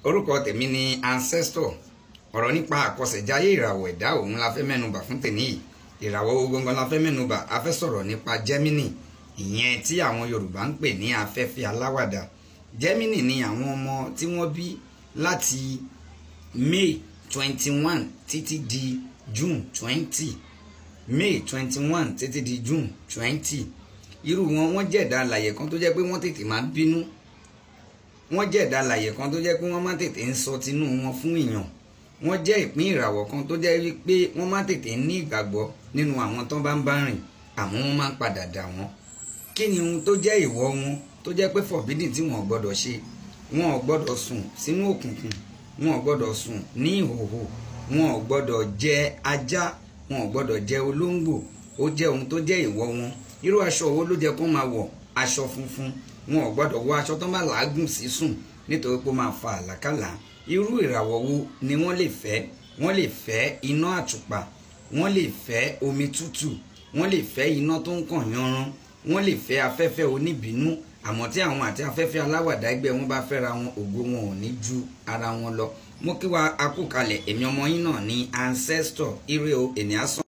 orúkọ tèmi ni ancestor ọ̀rọ̀ nípa àkọsẹ̀jáyé ìràwọ̀ ẹ̀dá òun la fẹ́ mẹ́nubà fún tèmi yìí ìràwọ̀ ogongan la fẹ́ mẹ́nubà a fẹ́ sọ̀rọ̀ nípa Gemini ìyẹn tí àwọn Yorùbá ń pè ní afẹ́fẹ́ aláwàdà Gemini ni àwọn ọmọ tí wọ́n bí láti May twenty one títí di June twenty May twenty one títí di June twenty irú wọn wọ́n jẹ̀dá alàyè kan tó jẹ́ pé wọ́n tètè máa ń bínú wọ́n jẹ̀dá alàyè kan tó jẹ́ pé wọ́n máa tètè ń sọ tinú wọn fún èèyàn wọ́n jẹ́ ìpín ìràwọ̀ kan tó jẹ́ wípé wọ́n máa tètè ní ìgbàgbọ́ nínú àwọn tó bá ń bá rìn àmọ́ wọ́n máa ń padà dà wọ́n kí ni ohun tó jẹ́ ìwọ wọn tó jẹ́ pé forbidden tí wọ́n gbọ́dọ̀ ṣe wọn ò gbọ́dọ̀ sùn sínú òkùnkùn wọn ò gbọ́dọ̀ sùn ní ìhòhò wọn ò gbọ́dọ̀ jẹ ajá wọn ò gbọ́dọ̀ jẹ olóńgbò ó jẹ́ ohun tó jẹ́ ìwọ wọn irú aṣọ wo ló jẹ́ kó máa wọ̀ aṣọ funfun wọn ò gbọ́dọ̀ wọ aṣọ tó bá làágùn sí sùn nítorí pé ó máa fa àlákàlà irú ìràwọ̀ wo ni wọ́n lè fẹ́ wọ́n lè fẹ́ iná àtùpà wọ́n lè fẹ́ omi tútù wọ́n lè fẹ́ iná tó ń kàn yanran wọ́n lè fẹ́ afẹ́fẹ́ oníbínú àmọ́ tí àwọn àti afẹ́fẹ́ aláwàdà ẹgbẹ́ wọn bá fẹ́ra wọn ògo wọn ò ní ju ara wọn lọ mo kí wa akúkalẹ̀ èmi ọmọ yín náà ní ancestor ire o ènìyàn sàn.